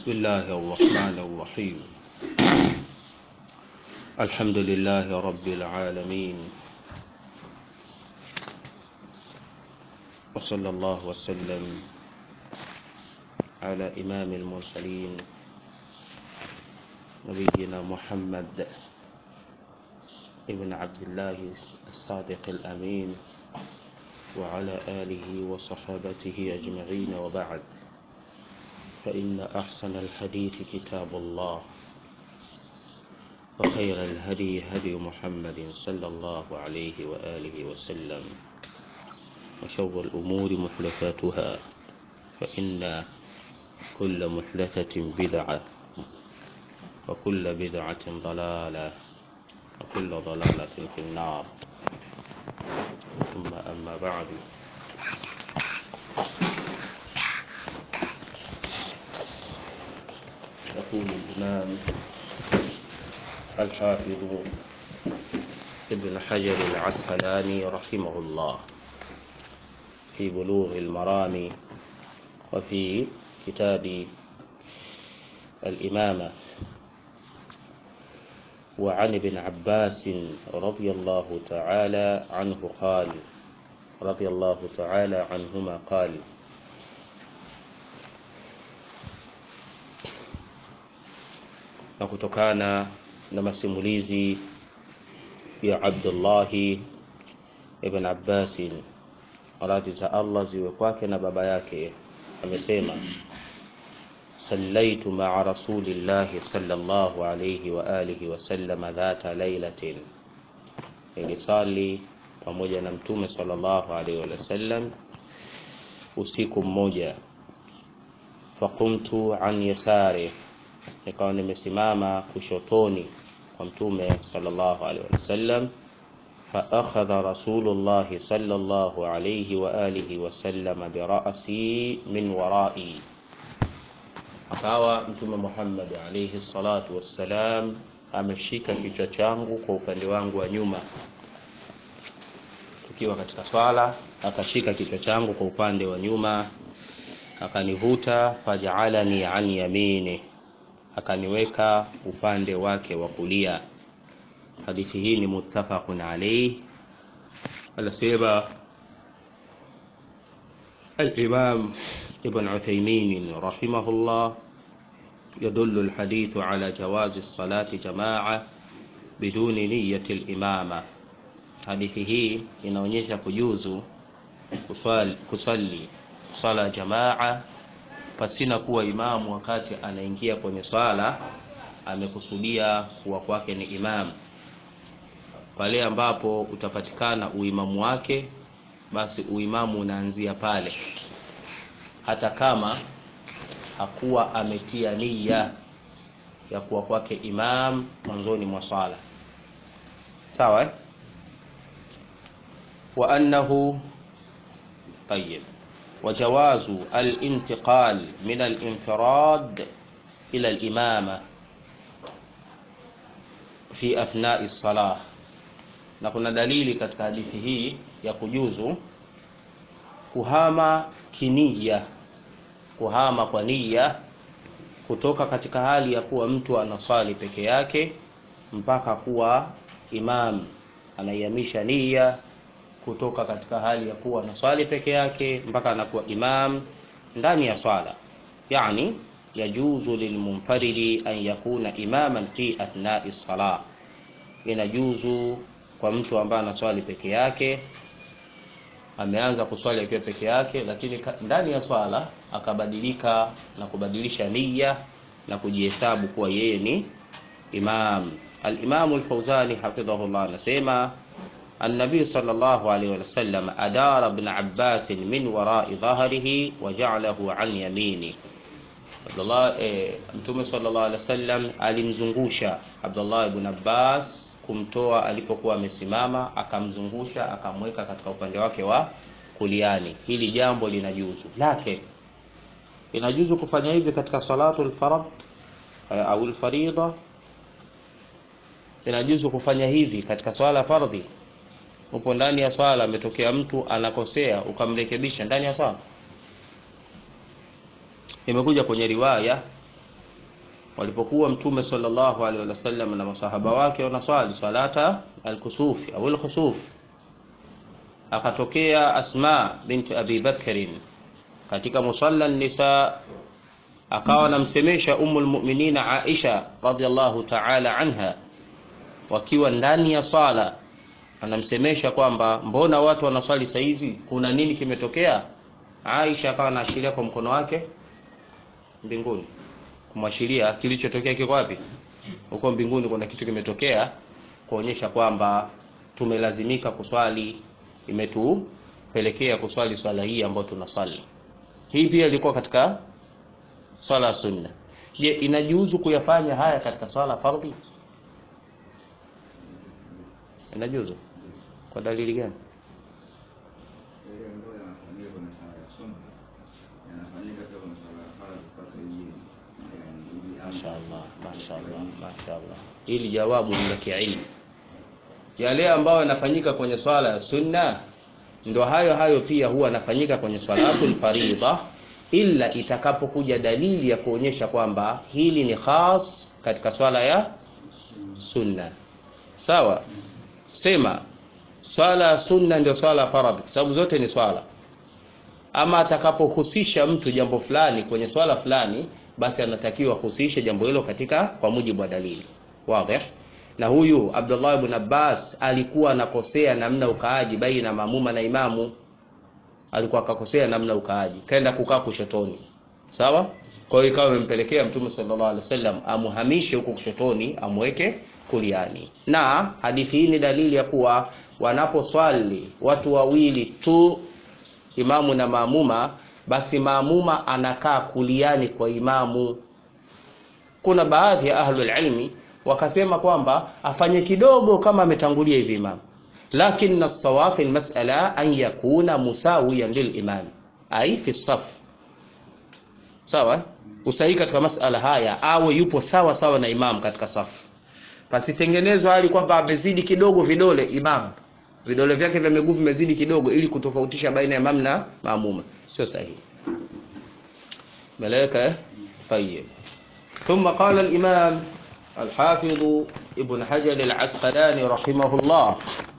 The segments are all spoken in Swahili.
بسم الله الرحمن الرحيم الحمد لله رب العالمين وصلى الله وسلم على إمام المرسلين نبينا محمد ابن عبد الله الصادق الأمين وعلى آله وصحابته أجمعين وبعد فإن أحسن الحديث كتاب الله وخير الهدي هدي محمد صلى الله عليه وآله وسلم وشر الأمور محدثاتها فإن كل محدثة بدعة وكل بدعة ضلالة وكل ضلالة في النار ثم أما بعد يقول الإمام الحافظ ابن حجر العسقلاني رحمه الله في بلوغ المرام وفي كتاب الإمامة وعن ابن عباس رضي الله تعالى عنه قال رضي الله تعالى عنهما قال na kutokana na masimulizi ya Abdullahi ibn Abbasin radhi za Allah ziwe kwake na baba yake amesema sallaitu maa rasulillahi sallallahu alayhi wa alihi wasallam dhata lailatin, nilisali pamoja na mtume sallallahu alayhi wasallam usiku mmoja. Faqumtu an yasari, nikawa nimesimama kushotoni kwa mtume sallallahu alayhi wasallam فأخذ رسول الله صلى الله عليه وآله وسلم برأسي من ورائي akawa mtume Muhammad alayhi salatu wassalam ameshika kichwa changu kwa upande wangu wa nyuma, tukiwa katika swala, akashika kichwa changu kwa upande wa nyuma, akanivuta, fajaalani an yamini, akaniweka upande wake wa kulia. Hadithi hii ni muttafaqun alayhi, anasema al-Imam ابن عثيمين رحمه الله يدل الحديث على جواز الصلاة جماعة بدون نية الإمامة hadithi hii inaonyesha kujuzu kusali, kusali swala jamaa pasina kuwa imamu wakati anaingia kwenye swala amekusudia kuwa kwake ni imam. Pale ambapo utapatikana uimamu wake, basi uimamu unaanzia pale hata kama hakuwa ametia nia ya kuwa kwake imam mwanzoni mwa swala sawa eh? wa annahu tayyib وجواز الانتقال من الانفراد إلى الإمامة في أثناء الصلاة na kuna dalili katika hadithi hii ya kujuzu kuhama kiniya kuhama kwa nia kutoka katika hali ya kuwa mtu anaswali peke yake mpaka kuwa imam anaihamisha nia kutoka katika hali ya kuwa anaswali peke yake mpaka anakuwa imam ndani ya swala yani yajuzu lilmunfaridi an yakuna imaman fi athnai salah inajuzu kwa mtu ambaye anaswali peke yake ameanza kuswali akiwa peke yake, lakini ndani ya swala akabadilika na kubadilisha nia na kujihesabu kuwa yeye ni imam. Al-Imam al-Fawzani hafidhahullah anasema النبي صلى الله عليه وسلم أدار ابن عباس من وراء ظهره وجعله عن يمينه Abdullah eh, Mtume sallallahu alaihi wasallam alimzungusha Abdullah ibn Abbas kumtoa alipokuwa amesimama, akamzungusha akamweka katika upande wake wa kuliani. Hili jambo linajuzu, lakini inajuzu kufanya hivi katika salatu al-farad au al-farida. Inajuzu kufanya hivi katika swala fardhi. Upo ndani ya swala, ametokea mtu anakosea, ukamrekebisha ndani ya swala imekuja kwenye riwaya walipokuwa mtume sallallahu alaihi wasallam na masahaba wake wanaswali salata alkusufi au alkhusuf akatokea asma binti abi bakrin katika musalla nisa akawa anamsemesha ummul mu'minin aisha radhiallahu ta'ala anha wakiwa ndani ya swala anamsemesha kwamba mbona watu wanaswali saizi kuna nini kimetokea aisha akawa anaashiria kwa mkono wake mbinguni kumwashiria kilichotokea kiko wapi huko mbinguni kuna kitu kimetokea kuonyesha kwamba tumelazimika kuswali imetupelekea kuswali swala hii ambayo tunaswali hii pia ilikuwa katika swala ya sunna je inajuzu kuyafanya haya katika swala fardhi inajuzu kwa dalili gani Mashaallah, mashaallah, mashaallah. Hili jawabu ni la kiilmu. Yale ambayo yanafanyika kwenye swala ya sunna ndio hayo hayo pia huwa yanafanyika kwenye swalatul faridha, ila itakapokuja dalili ya kuonyesha kwamba hili ni khas katika swala ya sunna. Sawa, sema swala ya sunna ndio swala ya faradhi, kwa sababu zote ni swala. Ama atakapohusisha mtu jambo fulani kwenye swala fulani basi anatakiwa kuhusisha jambo hilo katika kwa mujibu wa dalili wazi na huyu Abdullah ibn Abbas alikuwa anakosea namna ukaaji baina mamuma na imamu alikuwa akakosea namna ukaaji kaenda kukaa kushotoni sawa kwa hiyo ikawa imempelekea mtume sallallahu alaihi wasallam amuhamishe huko kushotoni amweke kuliani na hadithi hii ni dalili ya kuwa wanaposwali watu wawili tu imamu na maamuma basi maamuma anakaa kuliani kwa imamu. Kuna baadhi ya ahlul ilmi wakasema kwamba afanye kidogo kama ametangulia hivi imamu, lakini as-sawab fi al-mas'ala an yakuna musawiyan lil-imam ai fi saf. Sawa, usahihi katika masala haya awe yupo sawa sawa na imamu katika safu, pasitengenezwa hali kwamba amezidi kidogo vidole imamu, vidole vyake vya miguu vimezidi kidogo, ili kutofautisha baina ya imamu na maamuma sio sahihi ملائكة طيب ثم قال الإمام الحافظ ابن حجر العسقلاني رحمه الله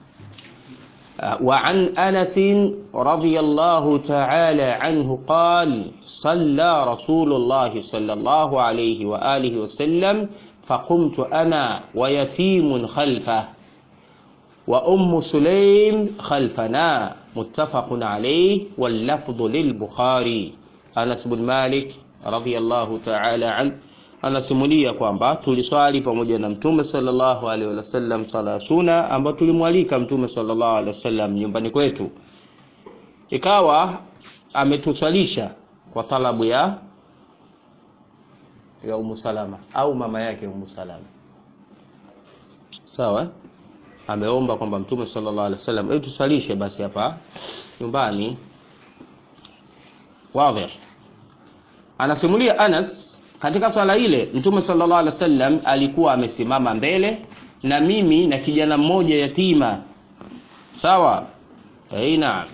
وعن أنس رضي الله تعالى عنه قال صلى رسول الله صلى الله عليه وآله وسلم فقمت أنا ويتيم خلفه وأم سليم خلفنا متفق عليه واللفظ للبخاري Anas bin Malik radhiyallahu ta'ala an anasimulia kwamba tuliswali pamoja na Mtume sallallahu alaihi wasallam swala suna ambayo tulimwalika Mtume sallallahu alaihi wasallam nyumbani kwetu, ikawa ametuswalisha kwa talabu ya ya Ummu Salama au mama yake Ummu Salama, sawa. Ameomba kwamba Mtume sallallahu alaihi wasallam hebu tuswalishe basi hapa nyumbani Wazi. Anasimulia Anas katika swala ile Mtume sallallahu alaihi wasallam alikuwa amesimama mbele na mimi na kijana mmoja yatima. Sawa? Eh, naam.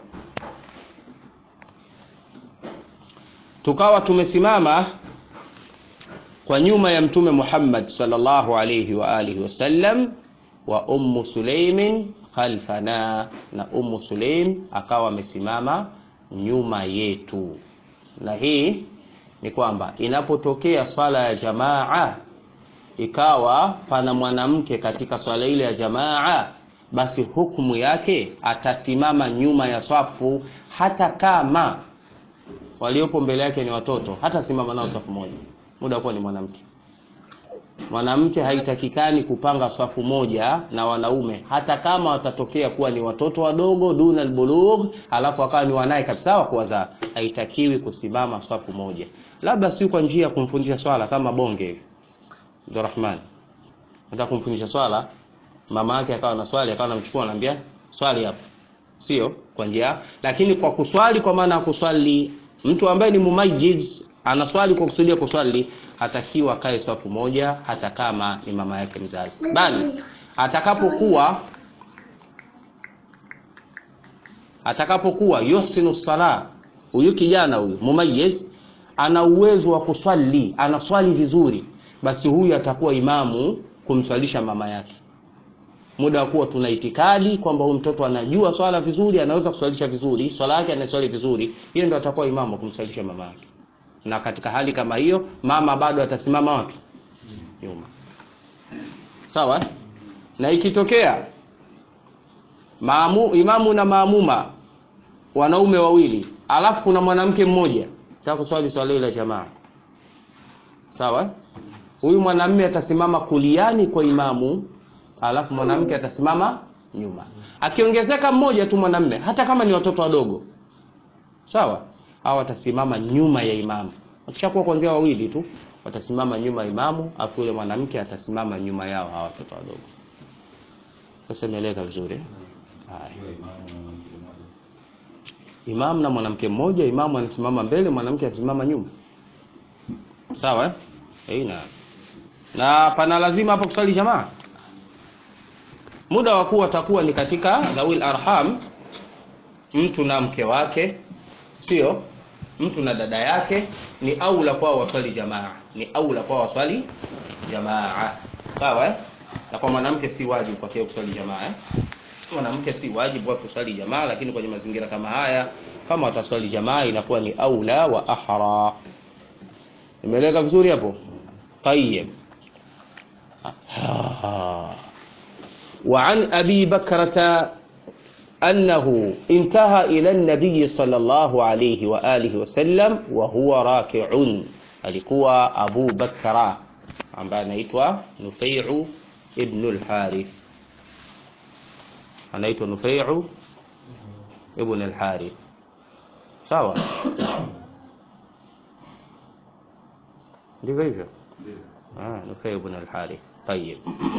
Tukawa tumesimama kwa nyuma ya Mtume Muhammad sallallahu alaihi wa alihi wasallam wa Ummu Sulaimin khalfana na Ummu Sulaim akawa amesimama nyuma yetu. Na hii ni kwamba inapotokea swala ya jamaa ikawa pana mwanamke katika swala ile ya jamaa, basi hukumu yake atasimama nyuma ya swafu, hata kama waliopo mbele yake ni watoto, hata simama nao safu moja, muda kuwa ni mwanamke. Mwanamke haitakikani kupanga swafu moja na wanaume, hata kama watatokea kuwa ni watoto wadogo duna albulugh, alafu akawa ni wanaye kabisa wa kuwazaa, haitakiwi kusimama swafu moja, labda si kwa njia ya kumfundisha swala kama bonge hivi. Ndio Rahman nataka kumfundisha swala, mama yake akawa na swali, akawa anamchukua anamwambia swali hapo, sio kwa njia, lakini kwa kuswali, kwa maana ya kuswali, mtu ambaye ni mumajiz anaswali kwa kusudia kuswali hatakiwa kae swafu moja hata kama ni mama yake mzazi, bali atakapokuwa atakapokuwa yusinu sala, huyu kijana huyu mumayyiz ana uwezo wa kuswali, anaswali vizuri, basi huyu atakuwa imamu kumswalisha mama yake muda wa kuwa tuna itikadi kwamba huyu mtoto anajua swala vizuri anaweza kuswalisha vizuri swala yake anaswali vizuri hiyo ndo atakuwa imamu kumswalisha mama yake na katika hali kama hiyo mama bado atasimama wapi nyuma sawa na ikitokea maamu, imamu na maamuma wanaume wawili alafu kuna mwanamke mmoja taka kuswali swala ile jamaa sawa huyu mwanamume atasimama kuliani kwa imamu alafu mwanamke atasimama nyuma akiongezeka mmoja tu mwanamume hata kama ni watoto wadogo sawa au watasimama nyuma ya imamu wakishakuwa kuanzia wawili tu watasimama nyuma ya imamu afu yule mwanamke atasimama nyuma yao hawa watoto wadogo sasa imeeleka vizuri haya imam na mwanamke mmoja imamu anasimama mbele mwanamke anasimama nyuma sawa eh? Eh, na na pana lazima hapo kusali jamaa muda wa kuwa atakuwa ni katika dhawil arham mtu na mke wake sio mtu na dada yake ni aula kwao waswali jamaa ni aula kwao waswali jamaa sawa eh? na kwa mwanamke si wajibu kwake kuswali jamaa eh? mwanamke si wajibu wa kuswali jamaa lakini kwenye mazingira kama haya kama wataswali jamaa inakuwa ni aula wa ahra imeeleka vizuri hapo طيب وعن أبي بكرة أنه انتهى إلى النبي صلى الله عليه وآله وسلم وهو راكع alikuwa Abu Bakra ambaye anaitwa Nufai'u ibn al-Harith anaitwa Nufai'u ibn al-Harith sawa ndivyo hivyo ah Nufai'u ibn al-Harith طيب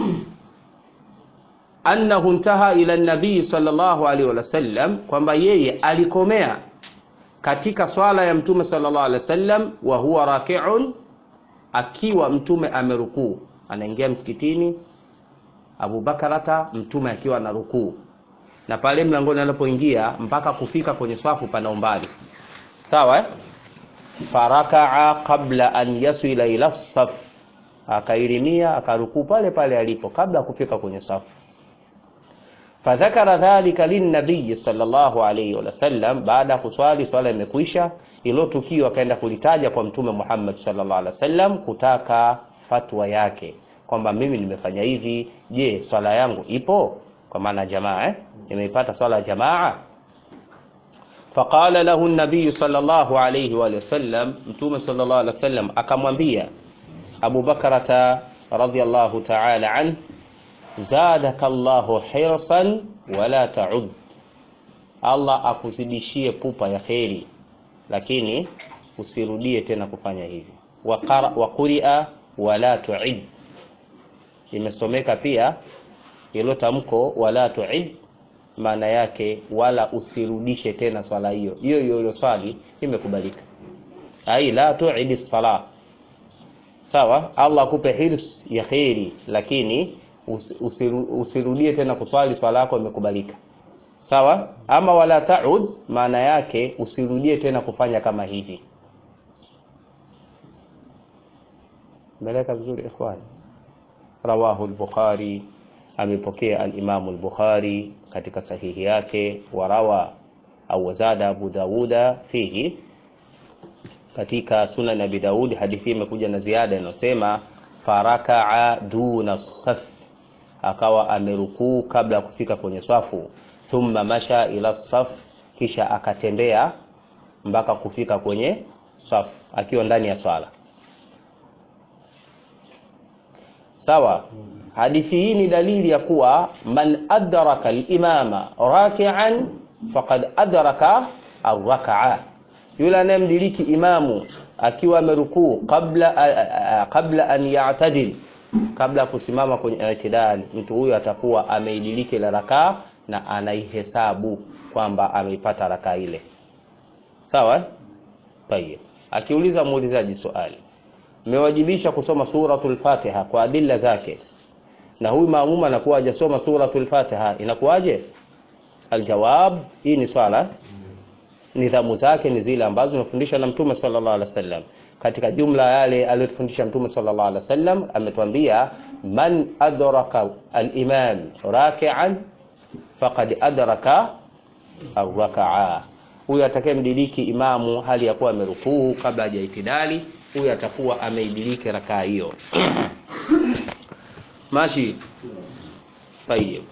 annahu intaha ila nabii sallallahu alaihi wasallam kwamba yeye alikomea katika swala ya mtume sallallahu alaihi wasallam wa huwa raki'un akiwa mtume amerukuu anaingia msikitini Abu Bakarata mtume akiwa na rukuu na pale mlangoni anapoingia mpaka kufika kwenye swafu pana umbali sawa eh? farakaa qabla an yasila ila saf akairimia akarukuu pale pale alipo kabla ya kufika kwenye safu fadhakara dhalika linnabiyi sallallahu alayhi wasallam baada ya kuswali swala imekwisha ilo tukio akaenda kulitaja kwa mtume Muhammad sallallahu alaihi wasallam kutaka fatwa yake kwamba mimi nimefanya hivi je swala yangu ipo kwa maana jamaa eh nimeipata swala ya jamaa faqala lahu an-nabiy sallallahu alayhi wa sallam mtume sallallahu alaihi wasallam akamwambia Abu Bakrata radhiyallahu ta'ala an zadaka Allahu hirsan wala ta'ud Allah akuzidishie pupa ya kheri lakini usirudie tena kufanya hivi wa quria wala tu'id imesomeka pia hilo tamko wala tu'id maana yake wala usirudishe tena swala hiyo hiyo hiyo swali imekubalika ai la tu'id sala sawa Allah akupe hirs ya kheri lakini usiru, usirudie tena kuswali swala yako imekubalika sawa ama wala taud maana yake usirudie tena kufanya kama hivi meleka vizuri ikhwan rawahu al-bukhari amepokea al-imam al-bukhari katika sahihi yake warawa au wazada abu dauda fihi katika sunan abi daud hadithi imekuja na ziada inayosema farakaa duna saf akawa amerukuu kabla ya kufika kwenye swafu thumma masha ila saf kisha akatembea mpaka kufika kwenye safu akiwa ndani ya swala sawa hadithi hii ni dalili ya kuwa man adraka al-imama raki'an faqad adraka ar-rak'a yule anayemdiriki imamu akiwa amerukuu kabla kabla an ya'tadil kabla kusimama kwenye itidal mtu huyo atakuwa ameidiliki la rakaa na anaihesabu kwamba ameipata rakaa ile sawa tayeb akiuliza muulizaji swali mmewajibisha kusoma suratul fatiha kwa adilla zake na huyu maamuma anakuwa hajasoma suratul fatiha inakuwaje aljawab hii ni swala nidhamu zake ni zile ambazo zinafundishwa na mtume sallallahu alaihi wasallam katika jumla yale aliyotufundisha mtume sallallahu alaihi wasallam ametuambia man adraka al-imam raki'an faqad adraka ar-raka'a huyo atakayemdiriki imamu hali ya kuwa amerukuu kabla hajaitidali huyo atakuwa ameidiriki rakaa hiyo mashi tayib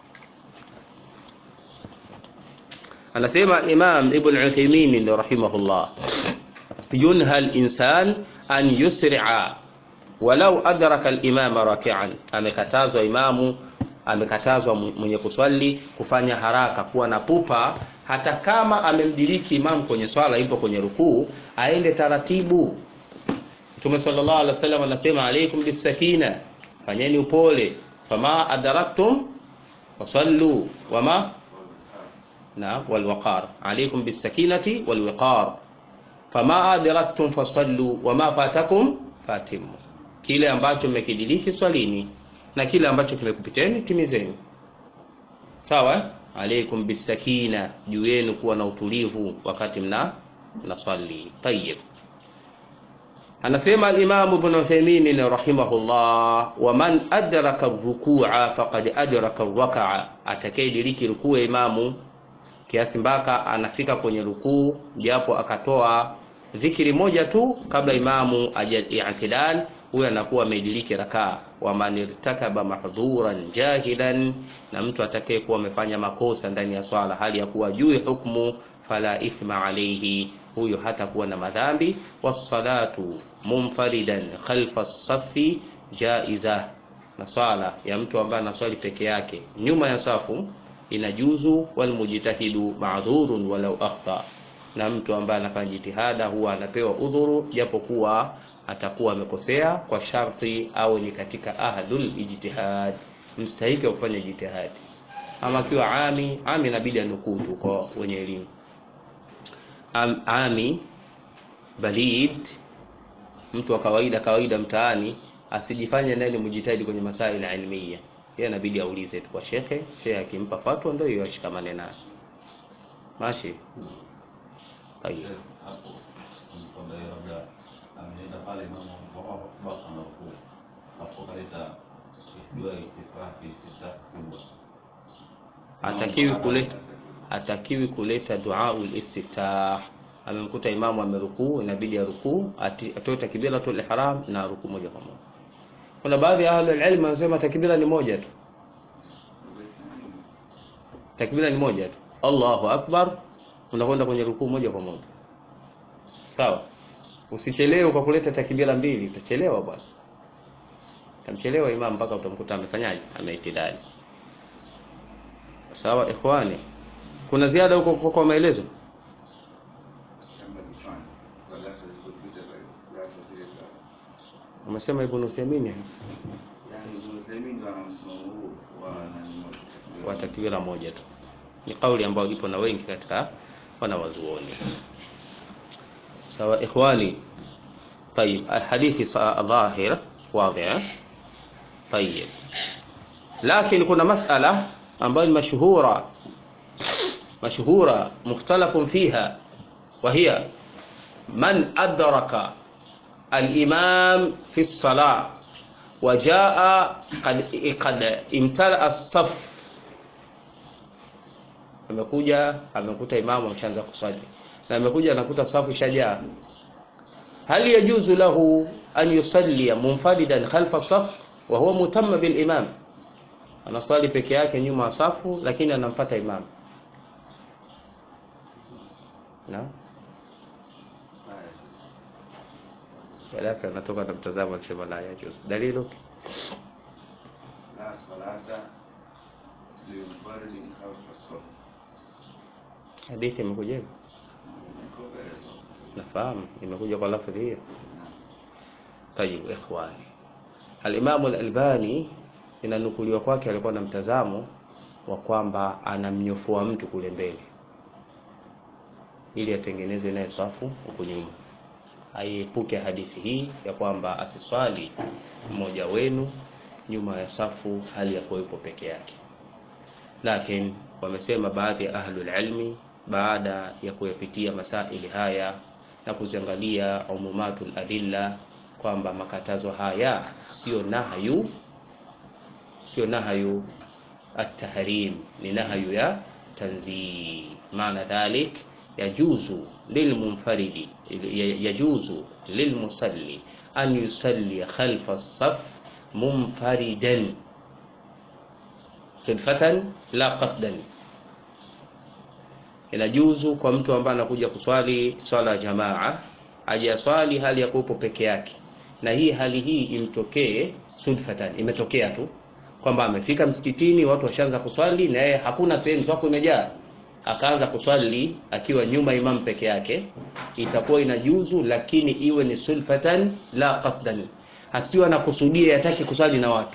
anasema imam ibn uthaymin rahimahullah yunha al-insan an yusri'a walau adraka al-imam raki'an amekatazwa imamu amekatazwa mwenye kuswali kufanya haraka kuwa na pupa hata kama amemdiriki imamu kwenye swala ipo kwenye rukuu aende taratibu Mtume sallallahu alaihi wasallam anasema alaikum bisakina fanyeni upole fama adraktum fasallu wama na walwaqar alaikum bisakinati walwiqar fama adraktum fasallu wama fatakum fatimu kile ambacho mmekidiriki swalini na kile ambacho kimekupiteni timizeni sawa alaikum bisakina juu yenu kuwa na utulivu wakati mna mnaswali tayyib anasema al-Imam Ibn Uthaymeen rahimahullah wa man adraka ar-ruku'a faqad adraka ar-raka'a atakayediriki rukuu ya imamu kiasi mpaka anafika kwenye rukuu japo akatoa dhikiri moja tu kabla imamu ajatidal huyo anakuwa ameidiriki rakaa wa man irtakaba mahdhuran jahilan na mtu atakayekuwa amefanya makosa ndani ya swala hali ya kuwa juu hukumu fala ithma alayhi huyo hatakuwa na madhambi wassalatu munfaridan khalfa safi jaiza na swala ya mtu ambaye anaswali peke yake nyuma ya safu inajuzu walmujtahidu ma'dhurun walau akhta na mtu ambaye anafanya jitihada huwa anapewa udhuru japokuwa atakuwa amekosea kwa sharti au ni katika ahlul ijtihad mstahiki wa kufanya jitihadi ama akiwa ami ami inabidi anukuu tu kwa wenye elimu Am, ami balid mtu wa kawaida kawaida mtaani asijifanye nani mujitahidi kwenye masaili ilmiya yeye inabidi aulize tu kwa shekhe shekhe akimpa fatwa ndio hiyo ashikamane nayo mashi tayeb hapo kwamba yeye labda ameenda pale mama baka na rukuu hapo kaleta dua istifaa istifaa kubwa hatakiwi kuleta hatakiwi kuleta duaul istiftah amemkuta imamu amerukuu inabidi arukuu ati- atoe takbiratul ihram na rukuu moja kwa moja kuna baadhi ya ahlul ilm wanasema takbira ni moja tu takbira ni moja tu Allahu akbar unakwenda kwenye rukuu moja kwa moja sawa usichelewe kwa kuleta takbira mbili utachelewa bwana utamchelewa imam mpaka utamkuta amefanyaje ameitidali sawa ikhwani kuna ziada huko kwa, kwa maelezo shamba kichwani darasa zilizopita za darasa zile za umesema ibn Uthaymeen yani Ibn Uthaymeen ndo ana msimamo huu wa nani moja kwa takbira moja tu ni kauli ambayo ipo na wengi katika wanawazuoni sawa ikhwani طيب الحديث ص- ظاهر واضح طيب لكن kuna masala ambayo ni mashhura مشهورة مختلف فيها وهي من أدرك الإمام في الصلاة وجاء قد قد امتلأ الصف amekuja amekuta imamu ameshaanza kuswali na amekuja anakuta safu shajaa hal yajuzu lahu an yusalli munfaridan khalfa saf wa huwa mutamma bil imam anaswali peke yake nyuma ya safu lakini anamfuata imam na Alafu anatoka na mtazamo anasema la yajuzu dalilu la salata limunfaridin khalfa saf hadithi imekuja hivyo iko mbele nafahamu imekuja kwa lafdhi hiyo tayib ikhwani al-Imam al-Albani inanukuliwa kwake alikuwa na mtazamo wa kwamba anamnyofoa mtu kule mbele ili atengeneze naye safu huku nyuma aiepuke hadithi hii ya kwamba asiswali mmoja wenu nyuma ya safu hali ya kuwepo peke yake lakini wamesema baadhi ya ahlul ilmi baada ya kuyapitia masaili haya na kuziangalia umumatul adilla kwamba makatazo haya sio nahyu sio nahyu at-tahrim ni nahyu ya tanzih maana dhalik yajuzu lilmunfaridi yajuzu lilmusalli an yusalli khalfa as-saf munfaridan sudfatan la qasdan inajuzu kwa mtu ambaye anakuja kuswali swala ya jamaa ajaswali hali ya kuwepo peke yake na hii hali hii imtokee sudfatan imetokea tu kwamba amefika msikitini watu washaanza kuswali na yeye hakuna sehemu swafu imejaa akaanza kuswali akiwa nyuma imam peke yake itakuwa inajuzu lakini iwe ni sulfatan la qasdan asiwa anakusudia hataki kuswali na watu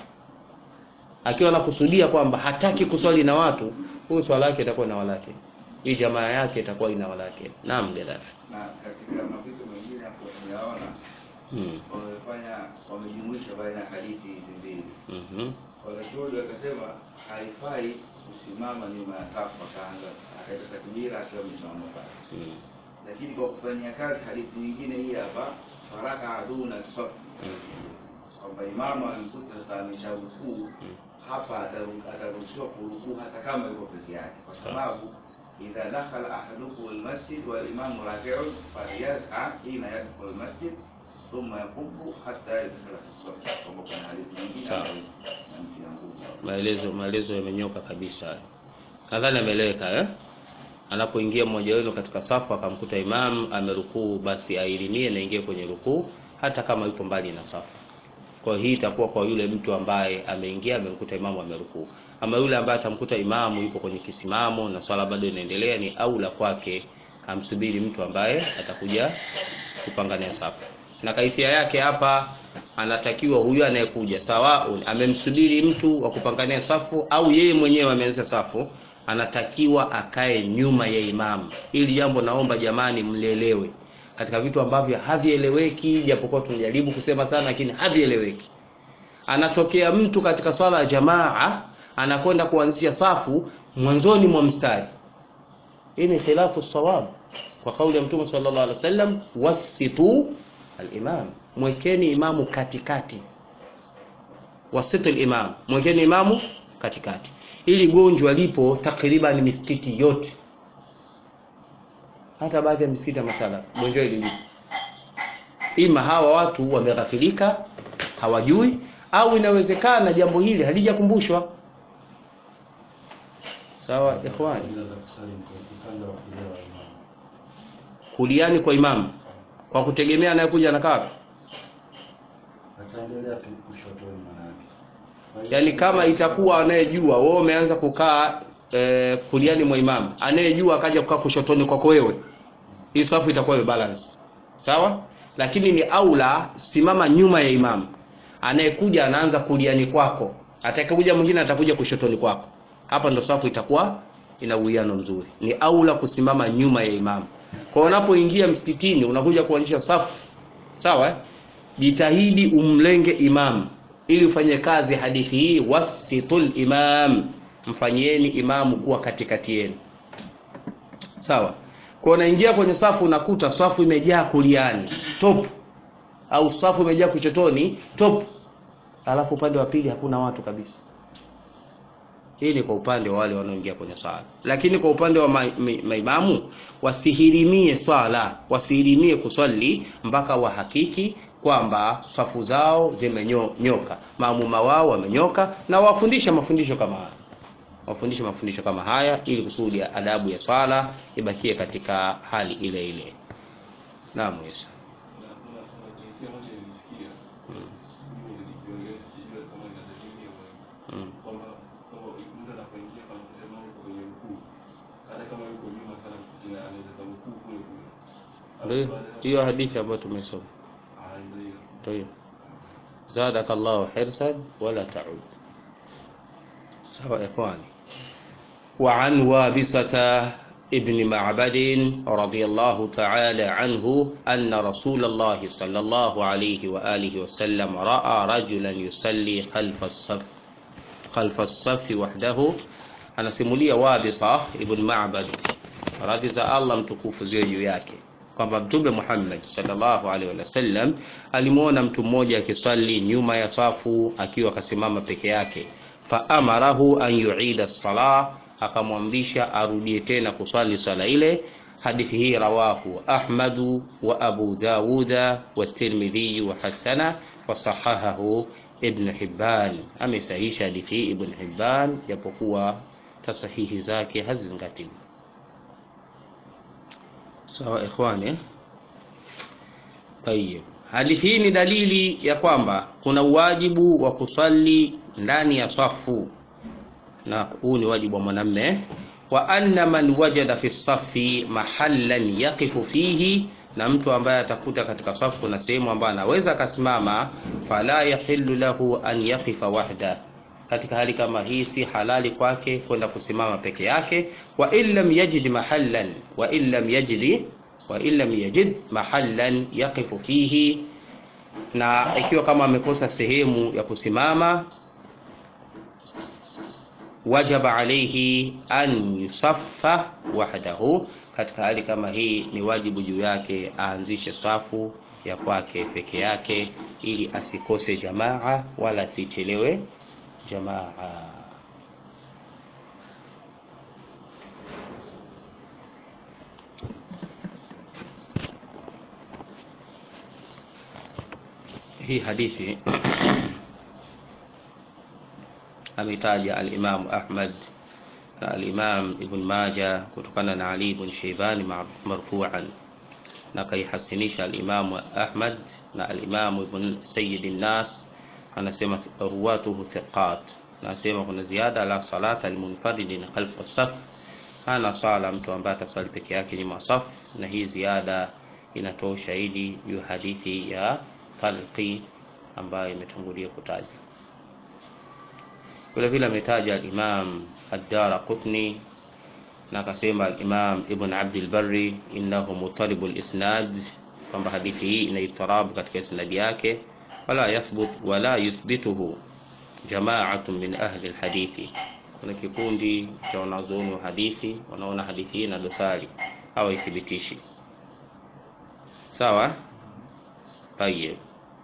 akiwa anakusudia kwamba hataki kuswali na watu huyo swala yake itakuwa na walake hii jamaa yake itakuwa ina walake naam Gaddafi na katika mapito mengine hapo tunaona hmm. wamefanya wamejumuisha baina ya hadithi hizi mbili mhm wanachuoni wakasema haifai kusimama nyuma ya safu akaanza akaita takbira akiwa amesimama pale hmm. lakini kwa kufanyia kazi hadithi nyingine hii hapa faraka aduna safu kwamba imamu amekuta sasa amesharukuu hapa ataru- ataruhusiwa kurukuu hata kama yuko peke yake kwa sababu idha dakhala ahadukum almasjid walimamu rakiun falyas'a hina yadkhulu almasjid thumma yakubu hatta yadkhula fi saff kwamba kuna hadithi nyingine Sawa. ambayo inamtia nguvu maelezo maelezo yamenyoka kabisa nadhani ameeleweka eh? anapoingia mmoja wenu katika safu akamkuta imam amerukuu basi ailimie na ingie kwenye rukuu hata kama yupo mbali na safu kwa hiyo hii itakuwa kwa yule mtu ambaye ameingia amemkuta imamu amerukuu ama yule ambaye atamkuta imamu yupo kwenye kisimamo na swala bado inaendelea ni aula kwake amsubiri mtu ambaye atakuja kupangania safu na kaifia yake hapa anatakiwa huyu anayekuja sawaun amemsubiri mtu wa kupangania safu au yeye mwenyewe ameanza safu anatakiwa akae nyuma ya imamu ili jambo naomba jamani mlielewe katika vitu ambavyo havieleweki japokuwa tunajaribu kusema sana lakini havieleweki anatokea mtu katika swala ya jamaa anakwenda kuanzisha safu mwanzoni mwa mstari hii ni khilafu sawab kwa kauli ya mtume sallallahu alaihi wasallam wasitu al-imam mwekeni imamu katikati wasitu al-imam mwekeni imamu katikati ili gonjwa lipo takriban misikiti yote hata baadhi ya misikiti ya masala gonjwa hili lipo ima hawa watu wameghafilika hawajui au inawezekana jambo hili halijakumbushwa sawa ikhwani Fadhila za kusali kwa upande wa kulia wa imamu. kuliani kwa imamu kwa kutegemea anayekuja anakaa wapi? Ataendelea tu kushotoni manake. Kwa hiyo- yaani kama itakuwa anayejua wewe umeanza kukaa e, kuliani mwa imamu anayejua akaja kukaa kushotoni kwako wewe hii safu itakuwa balance sawa lakini ni aula simama nyuma ya imamu anayekuja anaanza kuliani kwako atakayekuja mwingine atakuja kushotoni kwako hapa ndo safu itakuwa ina uwiano mzuri ni aula kusimama nyuma ya imamu kwa unapoingia msikitini unakuja kuanzisha safu sawa eh? jitahidi umlenge imam ili ufanye kazi hadithi hii wasitul imam mfanyieni imamu kuwa katikati yenu sawa kwa unaingia kwenye safu unakuta safu imejaa kuliani top au safu imejaa kuchotoni top alafu upande wa pili hakuna watu kabisa hii ni kwa upande wa wale wanaoingia kwenye swala lakini kwa upande wa ma- ma- maimamu wasihirimie swala wasihirimie kuswali mpaka wahakiki kwamba safu zao zimenyoka maamuma wao wamenyoka na wafundishe mafundisho kama haya wafundishe mafundisho kama haya ili kusudi adabu ya swala ibakie katika hali ile ile naam Isa na kuna kuna jinsia moja nilisikia mm. mimi nilijiongea sijui kama ina dalili ya wewe mm. kwamba kwamba mtu anapoingia kama kusema yuko kwenye rukuu hata kama yuko nyuma sana ina anaweza kurukuu kule kule Ndio hiyo hadithi ambayo tumesoma Ah, ndio hiyo. طيب زادك الله حرصا ولا تعود سواء إخواني وعن وابصة ابن معبد رضي الله تعالى عنه أن رسول الله صلى الله عليه وآله وسلم رأى رجلا يصلي خلف الصف خلف الصف وحده أنا سمولية وابصة ابن معبد radhi za Allah mtukufu ziwe juu yake kwamba Mtume Muhammad sallallahu alaihi wasallam alimuona mtu mmoja akiswali nyuma ya safu akiwa akasimama peke yake, fa amarahu an yuida salah, akamwamrisha arudie tena kuswali swala ile. Hadithi hii rawahu Ahmadu wa Abu Dawuda wa Tirmidhi wa hasana wa sahahahu Ibn Hibban. Amesahihisha hadithi hii Ibn Hibban, japokuwa tasahihi zake hazizingatiwi. Sawa ikhwani. Tayeb, hadithi hii ni dalili ya kwamba kuna uwajibu wa kuswali ndani ya safu, na huu ni wajibu wa mwanamme. Wa anna man wajada fi safi mahallan yaqifu fihi, na mtu ambaye atakuta katika safu kuna sehemu ambayo anaweza akasimama, fala yahillu lahu an yaqifa wahda katika hali kama hii si halali kwake kwenda kusimama peke yake. wa in lam yajid mahallan wa in lam yajid wa in lam yajid mahallan yaqifu fihi, na ikiwa kama amekosa sehemu ya kusimama, wajaba alayhi an yusaffa wahdahu. Katika hali kama hii ni wajibu juu yake aanzishe safu ya kwake peke yake, ili asikose jamaa wala asichelewe jamaa. Hii hadithi ametaja al-Imam Ahmad na al-Imam Ibn Majah kutokana na Ali ibn Shaybani marfu'an, na kaihasinisha al-Imam Ahmad na al-Imam Ibn Sayyid an-Nas anasema ruwatuhu thiqat. Anasema kuna ziada la salata almunfaridin khalfa saf, hana sala mtu ambaye atasali peke yake nyuma saf, na hii ziada inatoa ushahidi juu hadithi ya talqi ambayo imetangulia kutaja. Vile vile ametaja al-Imam ad-Daraqutni na akasema al-Imam Ibn Abd al-Barri innahu mutarib al-isnad, kwamba hadithi hii ina itirabu katika isnadi yake wala yathbut wala yuthbituhu jamaatun min ahli alhadithi. Kuna kikundi cha wanazuoni wa hadithi wanaona hadithi hii na dosari au ithibitishi. Sawa, tayeb.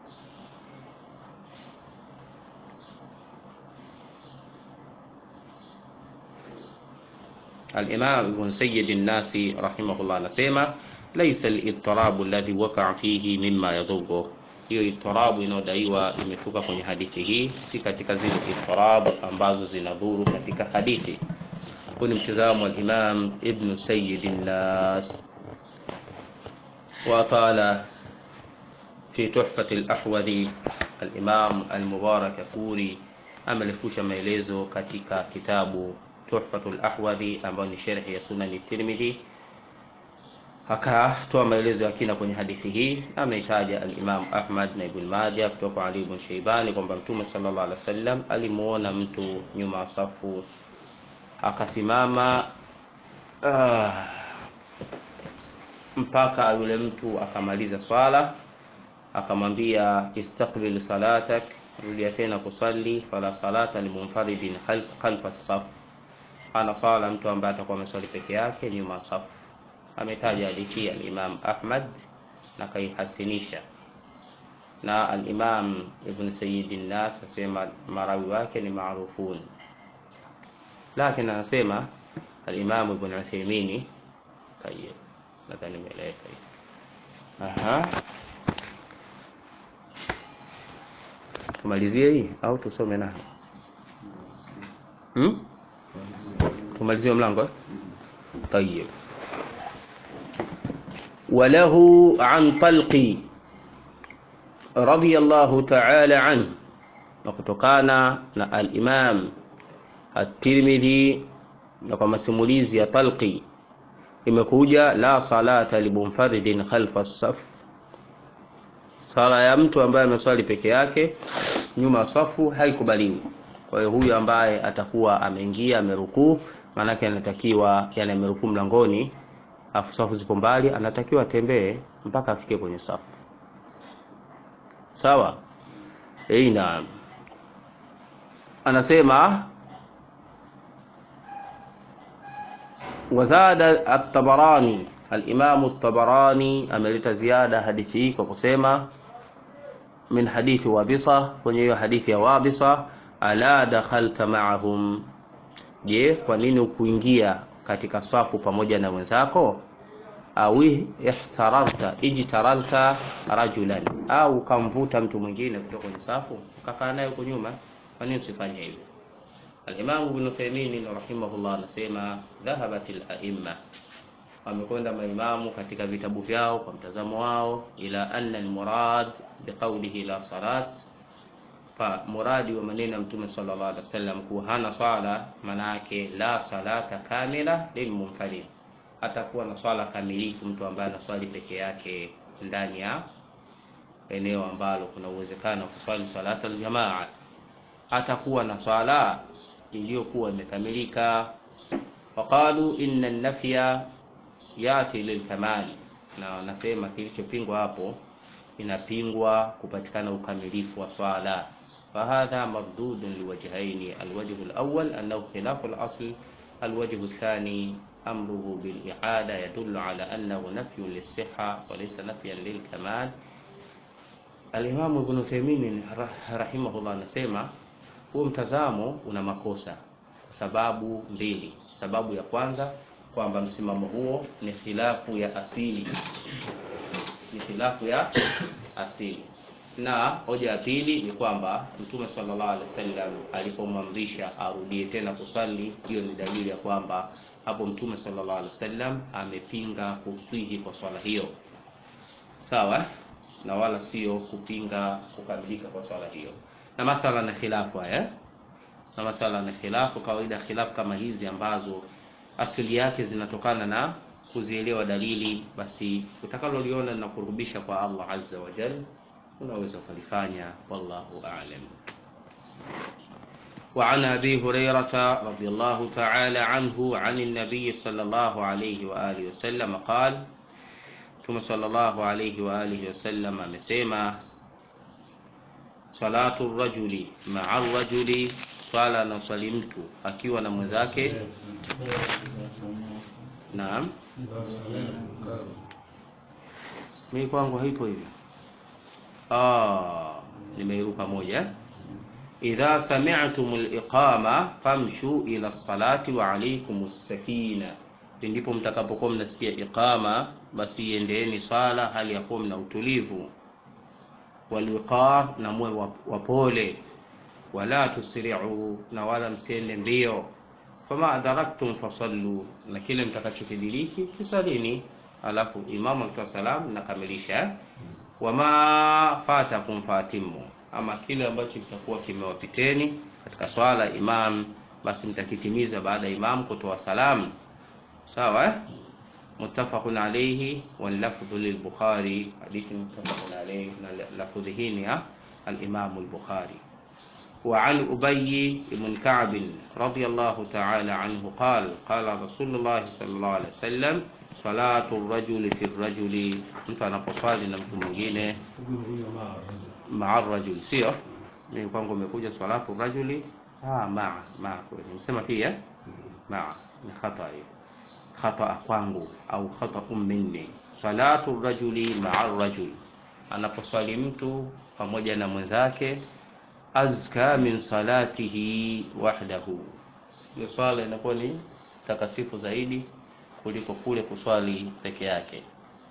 Al-Imam Ibn Sayyid an-Nasi rahimahullah anasema laysa al-ittirabu alladhi waqa'a fihi mimma yadhurru hiyo itirabu inayodaiwa imeshuka kwenye hadithi hii si katika zile itirabu ambazo zinadhuru katika hadithi. Huu ni mtizamo wa Imam Ibn Sayyid an-Nas wa qala fi Tuhfat al-Ahwadhi. Al-Imam al-Mubarak Furi amelifusha maelezo katika kitabu Tuhfat al-Ahwadhi ambayo ni sharhi ya Sunan at-Tirmidhi akatoa maelezo ya kina kwenye hadithi hii. Ameitaja al-Imam Ahmad na Ibn Majah kutoka kwa Ali ibn Shaybani kwamba Mtume sallallahu alaihi wasallam alimuona mtu nyuma ya safu akasimama uh, mpaka yule mtu akamaliza swala, akamwambia istaqbil salatak, rudia tena kusali. Fala salata limunfaridin khalfa saf, ana sala mtu ambaye atakuwa ameswali peke yake nyuma ya safu ametaja hadithi al-Imam Ahmad na kaihasinisha, na al-Imam Ibn Sayyid an-Nas asema marawi wake ni maarufun, lakini anasema al-Imam Ibn Uthaymeen tayeb, nadhani nimeeleweka hivi. Aha, tumalizie hii au tusome nayo? Hmm? Tumalizie mlango eh? Tayeb. Walahu an Talqi radiyallahu ta'ala anhu, na kutokana na al-Imam at-Tirmidhi na kwa masimulizi ya Talqi imekuja la salata limunfaridin khalfa as-saf, sala ya mtu ambaye ameswali peke yake nyuma ya safu haikubaliwi. Kwa hiyo huyu ambaye atakuwa ameingia amerukuu, maanake anatakiwa yani amerukuu mlangoni afu safu zipo mbali, anatakiwa atembee mpaka afike kwenye safu. Sawa? Eh, naam. Anasema wazada at-tabarani al-imam at-tabarani ameleta ziada hadithi hii kwa kusema min hadithi wabisa kwenye hiyo hadithi ya wabisa ala dakhalta ma'ahum je kwa nini ukuingia katika swafu pamoja na wenzako au ihtararta ijtaralta rajulan au ukamvuta mtu mwingine kutoka kwenye safu ukakaa naye huko nyuma kwa nini usifanye hivyo Al-Imam Ibn Taymiyyah rahimahullah anasema dhahabatil a'imma wamekwenda maimamu katika vitabu vyao kwa mtazamo wao ila anna almurad biqawlihi la salat fa muradi wa maneno ya mtume sallallahu alaihi wasallam kuwa hana swala maana yake la salata kamila lilmunfarid atakuwa na swala kamilifu mtu ambaye anaswali peke yake ndani ya eneo ambalo kuna uwezekano wa kuswali salata aljamaa atakuwa na swala iliyokuwa imekamilika waqalu inna an-nafya yati lilkamal na wanasema kilichopingwa hapo inapingwa kupatikana ukamilifu wa swala فهذا مردود لوجهين الوجه الأول أنه خلاف الأصل الوجه الثاني أمره بالإعادة يدل على أنه نفي للصحة وليس نفيا للكمال الإمام ابن تيمية رحمه الله anasema huo mtazamo una makosa sababu mbili sababu ya kwanza kwamba msimamo huo ni khilafu ya asili ni khilafu ya asili na hoja ya pili ni kwamba mtume sallallahu alaihi wasallam alipomwamrisha arudie tena kuswali hiyo ni dalili ya kwamba hapo mtume sallallahu alaihi wasallam amepinga kuswihi kwa swala hiyo sawa na wala sio kupinga kukamilika kwa swala hiyo na masala na khilafu haya na masala na khilafu kawaida khilafu kama hizi ambazo asili yake zinatokana na kuzielewa dalili basi utakaloliona linakurubisha kwa Allah azza wa jalla unaweza kulifanya wallahu a'lam وعن أبي هريرة رضي الله تعالى عنه عن النبي صلى الله عليه وآله وسلم قال ثم صلى الله عليه وآله وسلم مسيما صلاة الرجل مع الرجل swala na swali mtu akiwa na mwenzake naam mimi kwangu haipo hivyo ah nimeiruka moja idha sami'tum al-iqama famshu ila as-salati wa alaykum as-sakina ndipo mtakapokuwa mnasikia iqama basi iendeeni swala hali ya kuwa mna utulivu waliqar na muwe wapole wala tusri'u na wala msiende mbio fama adharaktum fasallu na kile mtakachokidiriki kisalini alafu imamu akitoa salamu nakamilisha wama fatakum fatimu ama kile ambacho kitakuwa kimewapiteni katika swala imam basi mtakitimiza baada ya imam kutoa salamu sawa eh? muttafaqun alayhi wal lafdhu lil bukhari hadithi muttafaqun alayhi na lafdhi hii ni ya al-imam al-bukhari وعن أبي بن كعب رضي الله تعالى عنه قال قال رسول الله صلى الله عليه وسلم صلاة الرجل في الرجل mtu anaposwali na mtu mwingine maa rajul sio mimi kwangu umekuja salatu rajuli ah maa maa kweli nimesema pia maa ni khata hiyo khata kwangu au khata minni salatu rajuli maa rajul anaposwali mtu pamoja na mwenzake azka min salatihi wahdahu hiyo swala inakuwa ni takasifu zaidi kuliko kule kuswali peke yake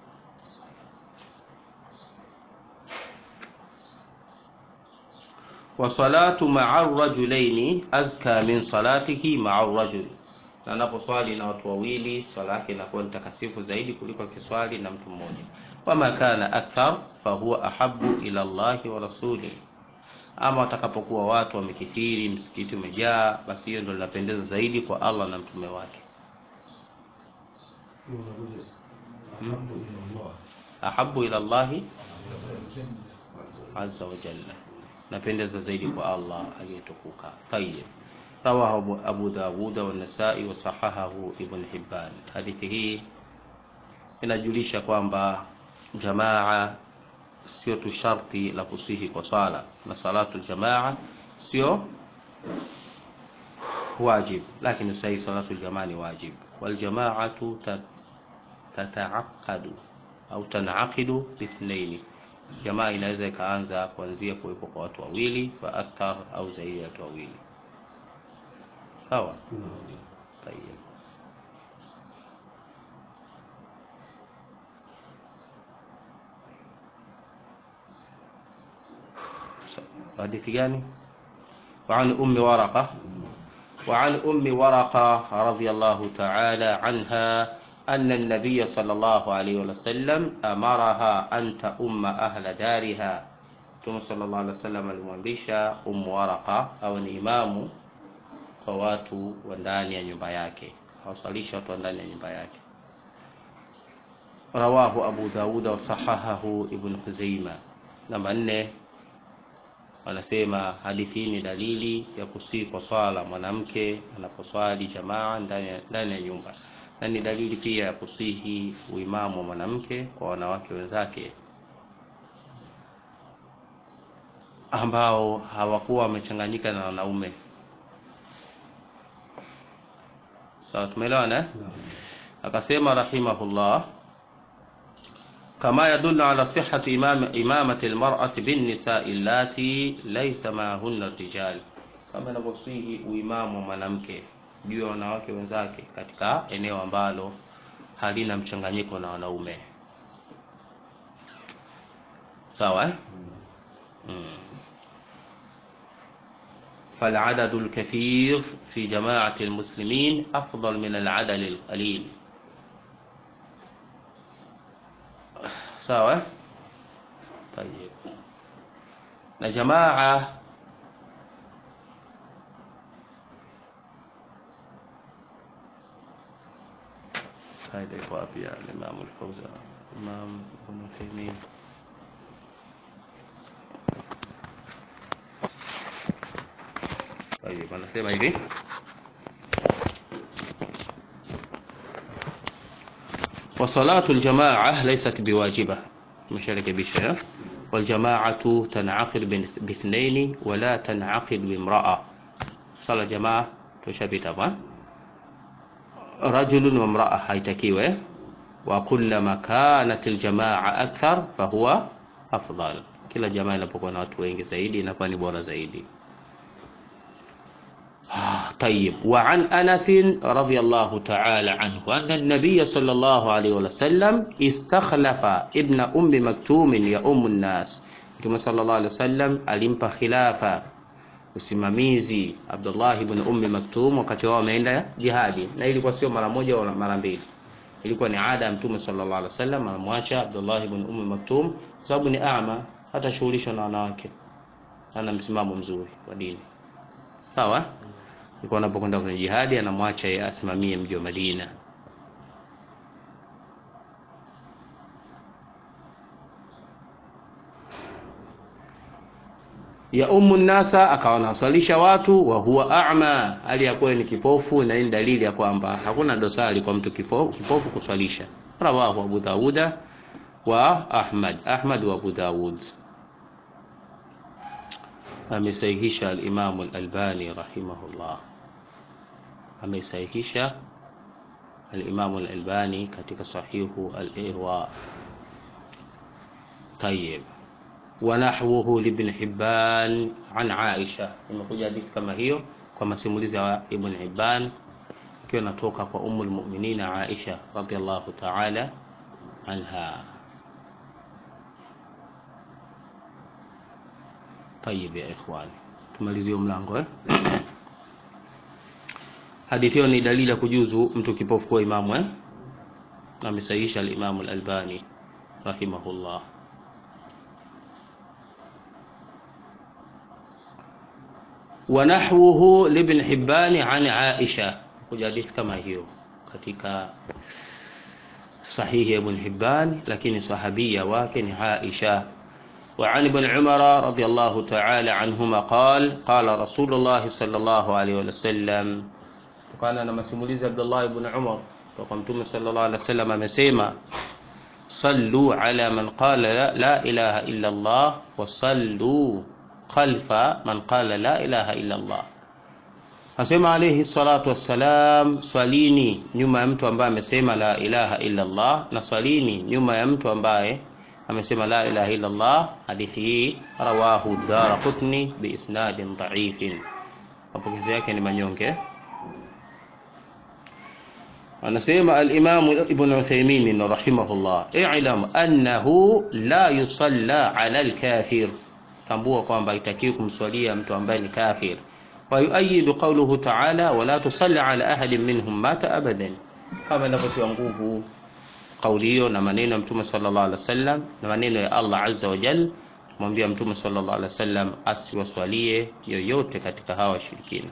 wa salatu ma'a rajulaini azka min salatihi ma'a rajul na anaposwali na watu wawili swala yake inakuwa ni takasifu zaidi kuliko kiswali na mtu mmoja wama kana akthar fahuwa ahabbu ila Allahi wa rasulihi ama watakapokuwa watu wamekithiri msikiti umejaa basi hiyo ndio linapendeza zaidi kwa Allah na mtume wake ahabu ila Allahi azza wa jalla napendeza zaidi kwa Allah aliyetukuka tayyib rawahu Abu Dawud wa Nasa'i wa sahahahu Ibn Hibban hadithi hii inajulisha kwamba jamaa sio tu sharti la kusihi kwa swala na salatu aljamaa sio wajib lakini sahihi salatu aljamaa ni wajib waljamaatu ta- tataaqadu au tanaqidu bithnaini jamaa inaweza ikaanza kuanzia kuwepo kwa watu wawili fa akthar au zaidi ya watu wawili sawa Tayyib. حديث جاني وعن أم ورقة وعن أم ورقة رضي الله تعالى عنها أن النبي صلى الله عليه وسلم أمرها أن تؤم أهل دارها ثم صلى الله عليه وسلم alimwamrisha أم ورقة au ni imamu kwa watu wa ndani ya nyumba yake awasalisha watu wa ndani ya nyumba yake rawahu abu dauda wasahahahu ibn huzeima namba nne wanasema hadithi hii ni dalili ya kusii kwa swala mwanamke anaposwali jamaa ndani ya- ndani ya nyumba na ni dalili pia ya kusihi uimamu wa mwanamke kwa wanawake wenzake ambao hawakuwa wamechanganyika na wanaume sawa tumeelewana eh? akasema rahimahullah كما يدل على صحة إمام إمامة المرأة بالنساء اللاتي ليس معهن الرجال kama inavyosihi uimamu wa mwanamke juu ya wanawake wenzake katika eneo ambalo halina mchanganyiko na wanaume sawa eh? mm. فالعدد الكثير في جماعة المسلمين أفضل من العدد القليل sawa eh? طيب na jamaa faida iko wapi ya Imam al-Fawzan Imam Ibn Taymiyyah طيب anasema hivi وصلاة الجماعة ليست بواجبة مشاركة بشيء والجماعة تنعقد باثنين ولا تنعقد بامرأة صلاة جماعة تشابه طبعا رجل وامرأة haitakiwe وكلما كانت الجماعة أكثر فهو أفضل kila jamaa inapokuwa na watu wengi zaidi inakuwa ni bora zaidi طيب وعن أنس رضي الله تعالى عنه أن النبي صلى الله عليه وسلم استخلف ابن أم مكتوم يؤم الناس كما صلى الله عليه وسلم alimpa khilafa usimamizi Abdullah ibn Ummi Maktum wakati wao wameenda jihadi, na ilikuwa sio mara moja wala mara mbili, ilikuwa ni ada ya Mtume sallallahu alaihi wasallam anamwacha Abdullah ibn Ummi Maktum kwa sababu ni ama, hata shughulishwa na wanawake, ana msimamo mzuri wa dini. Sawa, alikuwa anapokwenda kwenye jihadi anamwacha yeye asimamie mji wa Madina. ya ummu nnasa akawa anawasalisha watu wa huwa a'ma, hali ya kuwa ni kipofu, na hii ni dalili ya kwamba hakuna dosari kwa mtu kipofu, kipofu kuswalisha. Rawahu Abu Dawuda wa Ahmad, Ahmad wa Abu Dawud. Amesahihisha al-Imam al-Albani rahimahullah, amesahihisha al-Imam al-Albani katika sahihu al-Irwa. Tayyib ونحوه لابن حبان عن عائشة imekuja hadithi kama hiyo kwa masimulizi ya Ibn Hibban ikiwa inatoka kwa Ummul Mu'minin Aisha radhiallahu ta'ala anha. Tayib ya ikhwani, tumalizie mlango eh? Hadithi hiyo ni dalili ya kujuzu mtu kipofu kuwa imamu eh? Amesahihisha al-Imam al-Albani rahimahullah. ونحوه لابن حبان عن عائشة kuja hadithi kama hiyo katika sahihi ibn Hibban lakini sahabia wake ni Aisha وعن ابن عمر رضي الله تعالى عنهما قال قال رسول الله صلى الله عليه وسلم كان na masimulizi Abdullah ibn Umar kwa mtume sallallahu alaihi wasallam amesema صلوا على من قال لا, لا إله إلا الله وصلوا خلف من قال لا إله إلا الله asema alayhi salatu wassalam swalini nyuma ya mtu ambaye amesema la ilaha illa Allah na swalini nyuma ya mtu ambaye amesema la ilaha illa Allah hadithi hii rawahu daraqutni biisnadin dhaifin mapokezi yake ni manyonge anasema al-Imam Ibn Uthaymeen rahimahullah i'lam annahu la yusalla ala al-kafir tambua kwamba itakiwi kumswalia mtu ambaye ni kafir wa yuayidu qawluhu ta'ala wala tusalli ala ahadin minhum mata abadan kama inavyotiwa nguvu kauli hiyo na maneno ya mtume sallallahu alaihi wasallam na maneno ya Allah azza wa jal mwambia mtume sallallahu alaihi wasallam asiwaswalie yoyote katika hawa washirikina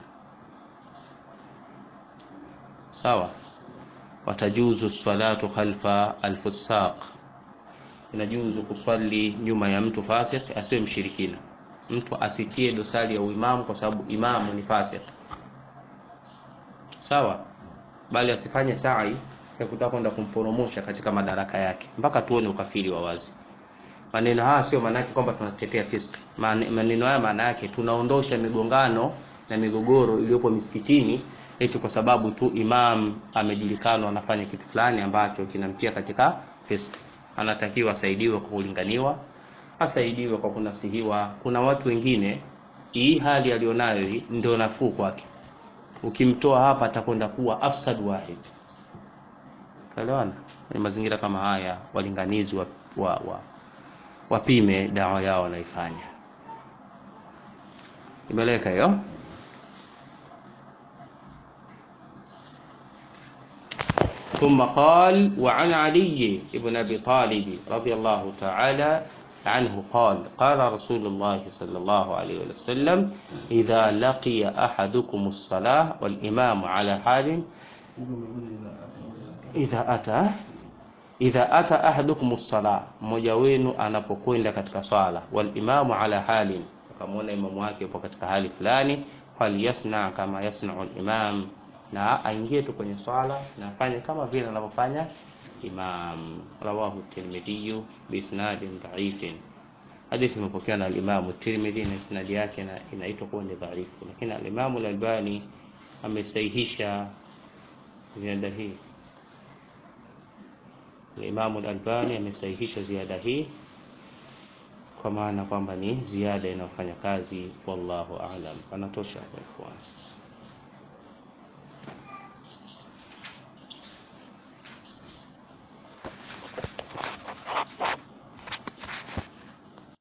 sawa watajuzu salatu khalfa alfusaq inajuzu kuswali nyuma ya mtu fasik asiwe mshirikina mtu asitie dosari ya uimamu kwa sababu imamu ni fasik sawa bali asifanye sai ya kutaka kwenda kumporomosha katika madaraka yake mpaka tuone ukafiri wa wazi maneno haya sio maana yake kwamba tunatetea fiski maneno haya maana yake tunaondosha migongano na migogoro iliyopo misikitini eti kwa sababu tu imam amejulikana anafanya kitu fulani ambacho kinamtia katika fiski anatakiwa asaidiwe kwa kulinganiwa asaidiwe kwa kunasihiwa kuna watu wengine hii hali alionayo hii ndio nafuu kwake ukimtoa hapa atakwenda kuwa afsad wahid elewana ni mazingira kama haya walinganizi wa, wa, wa, wapime dawa yao wanaifanya imeleka hiyo ثم قال وعن علي بن ابي طالب رضي الله تعالى عنه قال قال رسول الله صلى الله عليه وسلم اذا لقي احدكم الصلاه والامام على حال idha ata idha ata ahadukum sala mmoja wenu anapokwenda katika swala wal imamu ala halin akamwona imamu wake yupo katika hali fulani falyasna kama yasnau imam na aingie tu kwenye swala na afanye kama vile anavyofanya imam rawahu tirmidhi biisnadin dhaifin hadithi imepokewa na alimamu tirmidhi na isnadi yake inaitwa kuwa ni dhaifu lakini alimamu lalbani amesahihisha ziada hii Imamu al-Albani amesahihisha ziada hii kwa maana kwamba ni ziada inayofanya kazi wallahu a'lam. Anatosha kwa ikhwan.